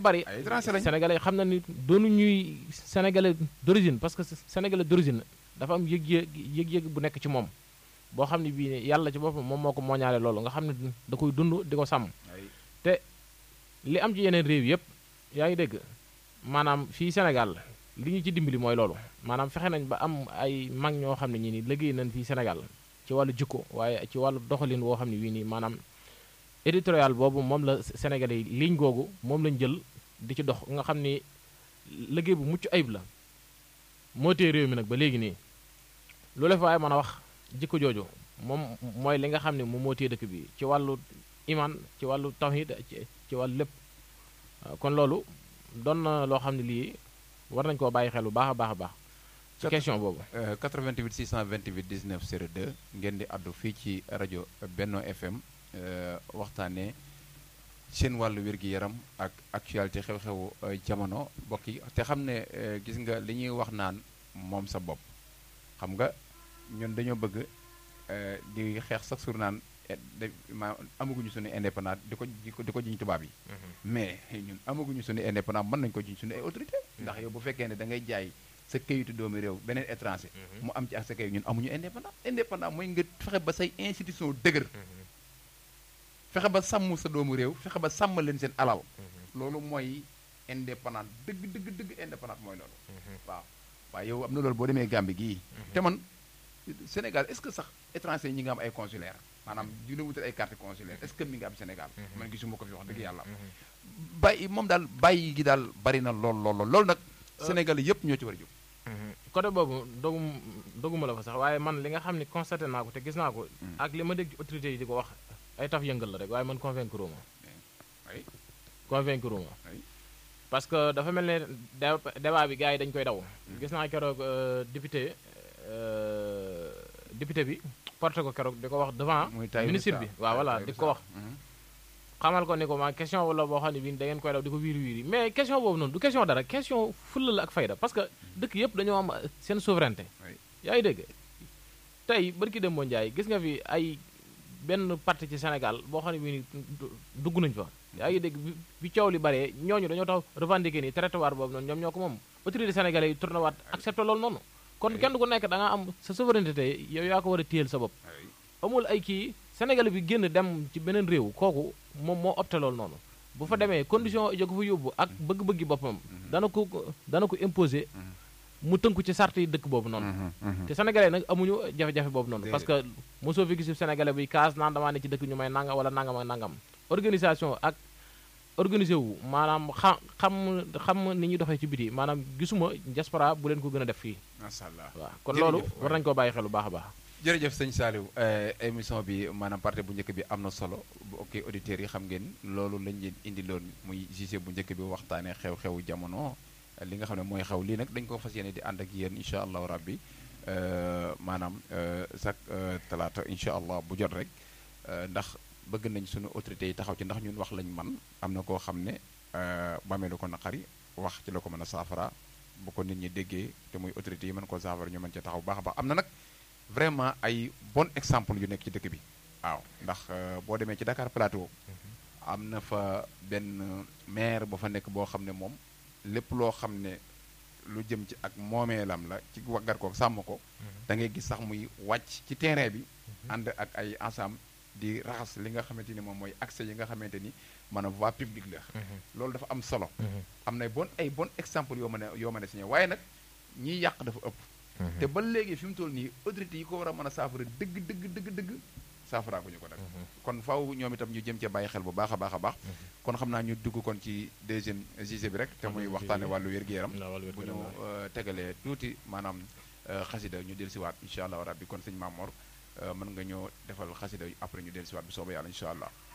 bari ay étranger lañ sénégalais xam na ni doonu ñuy sénégalais d'origine parce que sénégalais d'origine dafa am yëg-yëg yëg-yëg bu nekk ci moom boo xam ne bii ne yàlla ci boppam moom moo ko mooñaale loolu nga xam ne da koy dund di ko sàmm ay li am ci yeneen réew yëpp yaa ngi dégg maanaam fii Sénégal li ñu ci dimbali mooy loolu maanaam fexe nañ ba am ay mag ñoo xam ne ñi ni liggéey nañ fii Sénégal ci wàllu jikko waaye ci wàllu doxalin woo xam ne wii nii maanaam éditorial boobu moom la Sénégalais yi ligne googu moom lañ jël di ci dox nga xam ni liggéey bu mucc ayib la moo tee réew mi nag ba léegi nii lu la fa waaye mën a wax jikko jooju moom mooy li nga xam ne moom moo tee dëkk bi ci wàllu iman ci wàllu tawhid ci ci wàllu lépp waaw kon loolu doon na loo xam ne lii war nañ koo bàyyi xel bu baax a baax a baax ci Kat- question boobu Euh, 88 628 19 02 ngeen di addu fii ci rajo Benno FM euh, waxtaanee seen wàllu wér-gi-yaram ak actualité xew-xewu euh, jamono mbokk yi te xam ne euh, gis nga li ñuy wax naan moom sa bopp xam nga ñun dañoo bëgg euh, di xeex sax sur naan eh, de ma amaguñu suñu indépendant di ko di ko di ko jiñ tubaab yi mais ñun amaguñu suñu indépendant mën nañu ko jiñ suñu ay autorité ndax yow bu fekkee ne da ngay jaay sa kayitu doomu réew beneen étranger mu am ci ak sa kayit ñun amuñu indépendant indépendant mooy nga fexe ba say institution dëgër fexe ba sàmm sa doomu réew fexe ba sàmm leen seen alal loolu mooy indépendant dëgg dëgg dëgg indépendant mooy loolu waaw waaye yow am na loolu boo demee Gambie gii te man Sénégal est-ce que sax étranger ñi nga am ay consulaire maanaam di la wutal ay carte consulaire est-ce que mi nga am Sénégal man gisuma ko fi wax dëgg yàlla bàyyi moom daal bàyyi gi daal bari na lool lool lool loolu nag Sénégal yëpp ñoo ci war a jóg côté boobu dogum doguma la fa sax waaye man li nga xam ne constaté naa ko te gis naa ko ak li ma dégg ci autorités yi di ko wax ay taf yëngal la rek waaye man convaincre ma ay convaincre ma ay parce que dafa mel ne dé- débat bi gars yi dañ koy daw gis naa keroog euh, député euh, député bi porté ko keroog di ko wax devant muy Tahirou ministre Sarr. bi waaw voilà Tahirou di ko wax Sarr. Mhm. xamal ko ni ko ma question wala boo xam ne bii da ngeen koy daw di ko wiiri wiiri mais question boobu noonu du question dara question fulla la ak fayda parce que dëkk yëpp dañoo am seen souveraineté Oui. yaa ngi dégg tey barki dem boo njaay gis nga fi ay benn parti ci Sénégal boo xam ne bii ni du- dugg nañ fa yaa ngi dégg bi bi coow li baree ñooñu dañoo tax revendiquer ni territoire boobu noonu ñoom ñoo ko moom autorité sénégalais yi tourné waat accepté loolu noonu kon Oui. kenn ku nekk da nga am sa souveraineté yow yaa ko war a téyel sa bopp ay amul ay kii Sénégal bi génn dem ci beneen réew kooku moom moo opté loolu noonu bu fa demee condition jo ko fa yóbbu ak bëgg-bëggi boppam dana ko dana ko imposer mu tënku ci sart yi dëkk boobu noonu Mhm, mhm. te sénégalais nag amuñu jafe-jafe boobu noonu parce que mosoo fi gis sénégalais buy kaas naan damaa ne ci dëkk ñu may nangam wala nangam ak nangam organisation ak organisé wu maanaam xam xam xam ni ñuy doxee ci biti maanaam gisuma diaspora bu leen ko gën a def fii macha allah waaw kon Jërëjëf, loolu waay. war nañ koo bàyyi xel bu baax a baax jërëjëf sëñ Saliou euh, émission bi maanaam partie bu njëkk bi am na solo bu ok auditeurs yi xam ngeen loolu lañ leen indi loon muy gisee bu njëkk bi waxtaanee xew-xewu jamono li nga xam ne mooy xew lii nag dañ ko fas yéene di ànd ak yéen incha allahu rabbi euh, maanaam euh, chaque euh, talaata incha allah bu jot rek euh, ndax bëgg nañ suñu autorités yi taxaw ci ndax ñun wax lañ man am na koo xam ne euh, bamee lu ko naqari wax ci la ko mën a saafara bu ko nit ñi déggee te muy autorités yi mën koo saafara ñu mën ca taxaw baax a baax am na nag vraiment ay bon exemple yu nekk ci dëkk bi waaw ndax euh, boo demee ci Dakar Plateau am na fa benn maire ba fa nekk boo xam ne moom lépp loo xam ne lu jëm ci ak moomeelam la ci waggar ko sàmm ko da ngay gis sax muy wàcc ci terrain bi ànd ak ay ensemble di raxas li nga xamante ni moom mooy accès yi nga xamante ni maanaam voie publique la loolu dafa am solo am na bon ay bon exemple yoo mën a yoo mën a signé waaye nag ñiy yàq dafa ëpp te ba léegi fi mu toll nii autorités yi ko war a mën a saafara dëgg dëgg dëgg dëgg saafaraa ko ñu ko nag kon faaw ñoom itam ñu jëm cee bàyyi xel bu baax a baax a baax kon xam naa ñu dugg kon ci deuxième gisé bi rek te muy waxtaane wàllu wér-gu-yaram bu ñu euh, tegalee tuuti maanaam euh, xasida ñu del siwaat incha allah rabbi kon sëñ Mamor euh, mën nga ñoo defal xasida après ñu del siwaat bu soobee yàlla incha allah